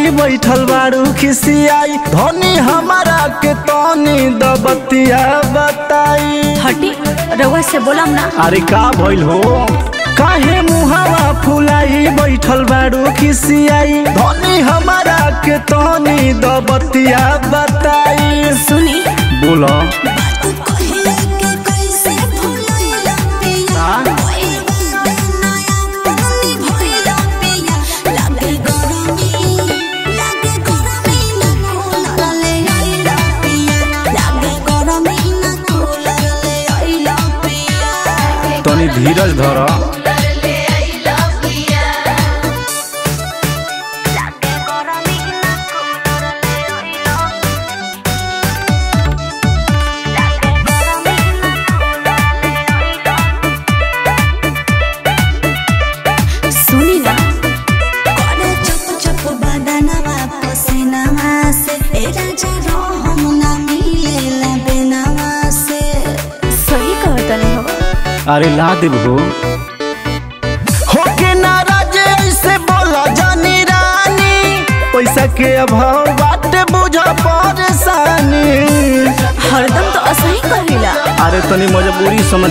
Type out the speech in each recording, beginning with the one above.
फुलाई बैठल बारू खिसियाई धनी हमारा के तनी दबतिया बताई हटी रउआ से बोलम ना अरे का भइल हो काहे मुहावा फुलाई बैठल बारू खिसियाई धनी हमारा के तनी दबतिया बताई सुनी बोला तनी धीरज धर सुनी ना सही कहतनी हो अरे ला देब हो होके नाराज ऐसे बोला जानी रानी पैसा के अभाव बाटे बुझ परेशानी हरदम तो असही कहिला अरे तनी मजबूरी समझ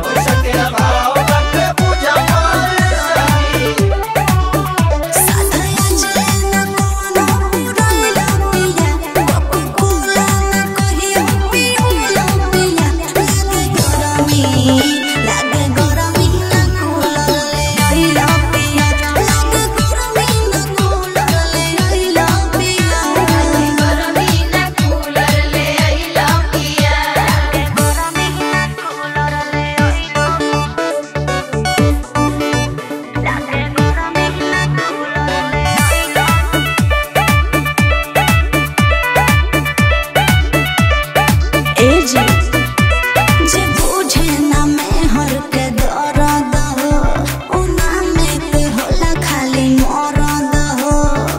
ए जी जे बुझे ना मैं हर के दर्द हो उना में ते होला खाली मरद हो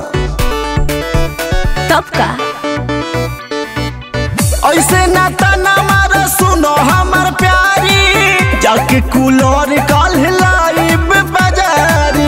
तब का ऐसे ना तना मार सुनो हमर प्यारी जाके कूलर कल लाइब बाजारी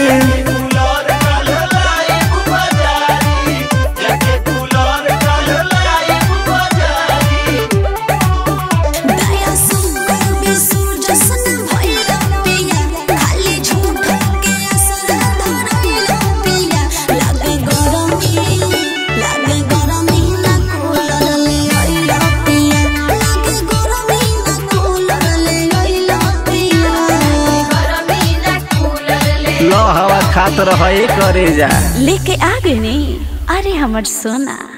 दया सुकर बिसु जसन भइला पिया खाली झूठ के असर धरइला पिया लागे गरमी लागे गरमी ना कूलर ले आइला पिया लागे गरमी ना कूलर ले आइला पिया गरमी ना कूलर ले लो हवा खात रहे करे जा लेके आ गए नी अरे हमर सोना